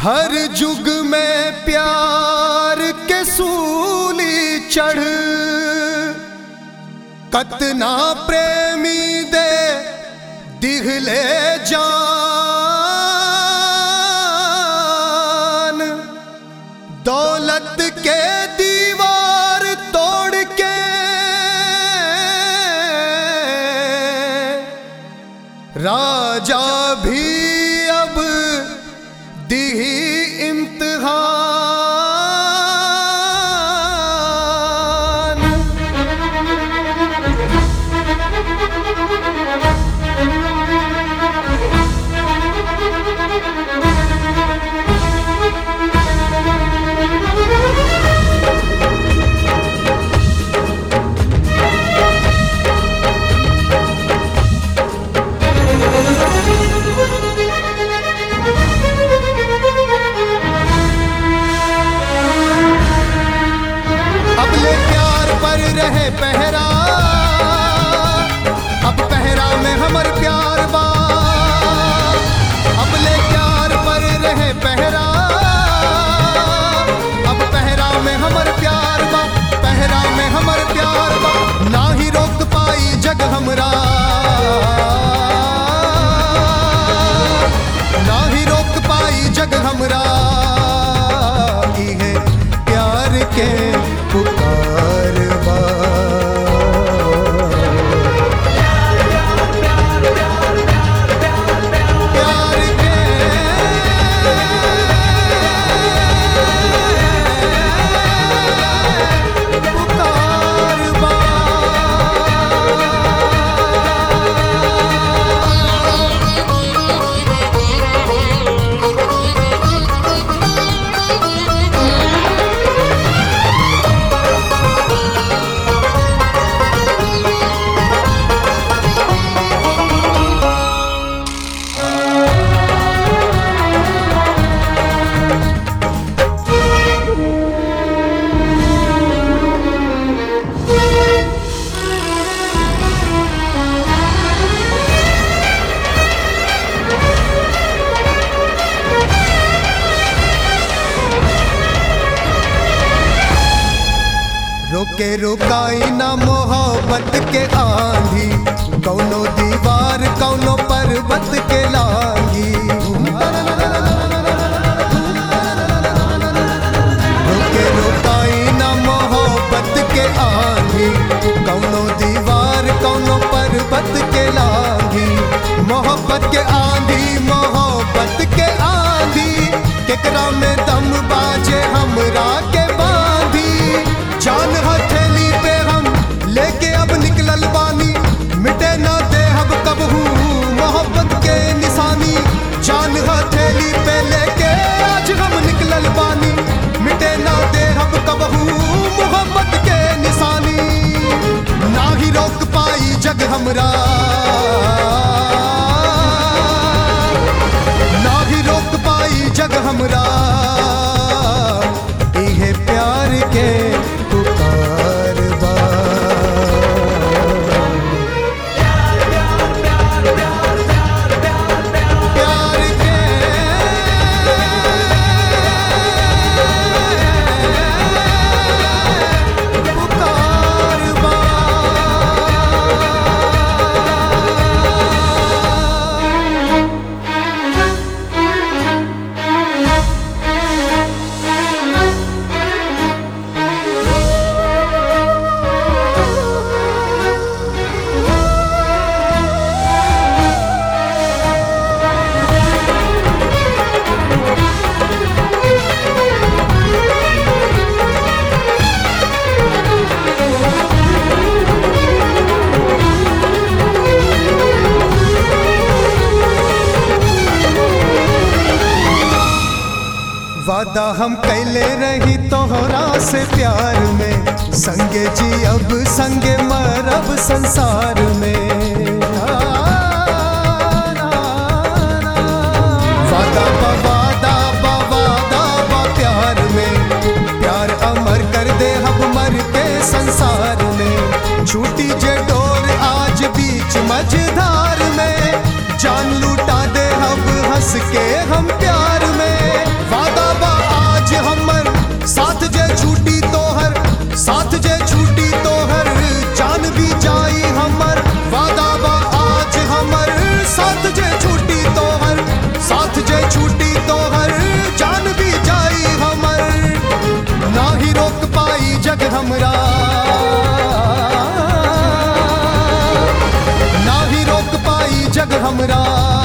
हर जुग में प्यार के सूली चढ़ कतना प्रेमी दे दिखले जान दौलत के दीवार तोड़ के राजा भी अब दिही इम्तिहान अब ले प्यार पर रहे पहरा अब पहरा में हमर प्यार बा अब ले प्यार पर रहे पहरा अब पहरा में हमर प्यार बा पहरा में हमर प्यार बा ना ही रोक पाई जग हमरा ना ही रोक पाई जग हमरा इहे प्यार के पुकार बा प्यार के पुकार बा रोके रोकाई ना मोहब्बत के आंधी कौनो दीवार कौनो पर्वत के लांगी रोके रोकाई ना मोहब्बत के आंधी कौनो दीवार कौनो पर्वत के लांगी मोहब्बत के आंधी मोहब्बत के आंधी केकरा में दम बाजे हमरा के बांधी जान हथेली पे हम लेके अब निकलल बानी मिटे ना दे अब कबहू मोहब्बत के निशानी जान हथेली पे लेके आज हम निकलल बानी मिटे ना दे अब कबहू मोहब्बत के निशानी ना ही रोक पाई जग हमरा ना ही रोक पाई जग हमरा इहे प्यार के पुकार बा प्यार के पुकार बा वादा हम कैले रही तोहरा से प्यार में संगे जी अब संगे मरब संसार में वादा बा वादा बा वादा बा प्यार में प्यार अमर कर दे हम मर के संसार में छूटी जे डोर आज बीच मझधार में जान लूटा दे हम हंस के हम प्यार में हमरा